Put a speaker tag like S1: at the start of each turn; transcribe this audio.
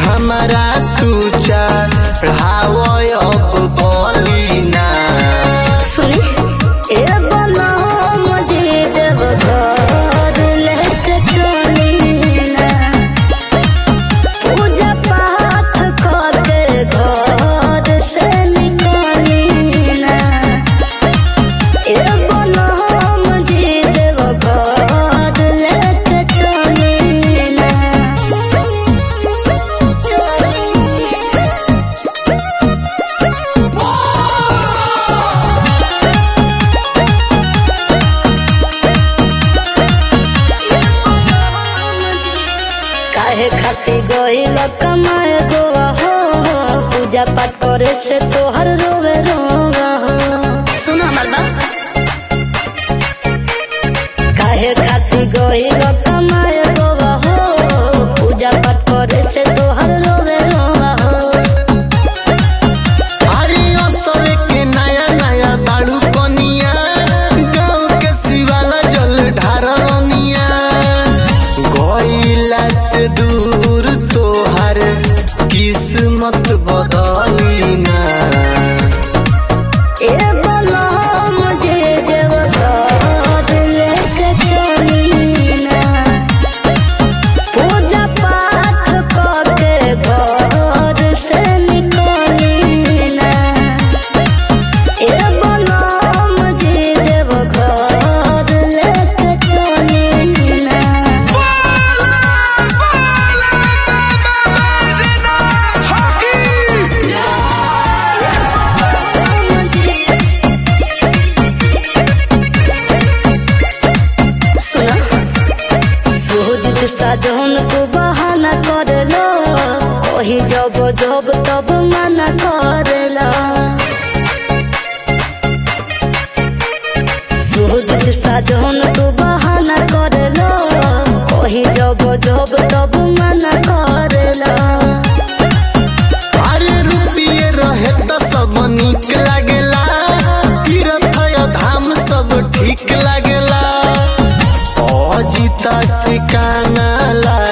S1: हमारा तू चढ़ाव अब बलिना
S2: सुनी ए बना मुझे देव घर लेके चली ना पूजा पाठ करके घर से निकली ना ए बना मुझे देव घर लेके चली ना काहे खाती गइल कमाए गोवा हो पूजा पाठ करे से तोहर रोवे रोवा हो सुनो हमार बात काहे खाती गइल कमाए गोवा हो पूजा पाठ करे से तोहर रोवे रोवा हो
S1: अरे असर के नया नया बाड़ू कनिया गाँव के शिवाला जल ढारनिया गइला से दूर तोहार किस्मत बदलिना
S2: ए बोलो मुझे देव घर लेके चली ना पूजा पाठ करके घर से निकली ना ए बोलो मुझे देव घर लेके चली ना सुना रोज साधन को बहाना कर लो वही जब जब तब मना कर लो रोज साधन को बहाना कर लो वही जब जब तब मना कर लो
S1: अरे रुपिए रहे तो सब निक लागेला तीर्थ या धाम सब ठीक लागेला अजिता सिकाना ला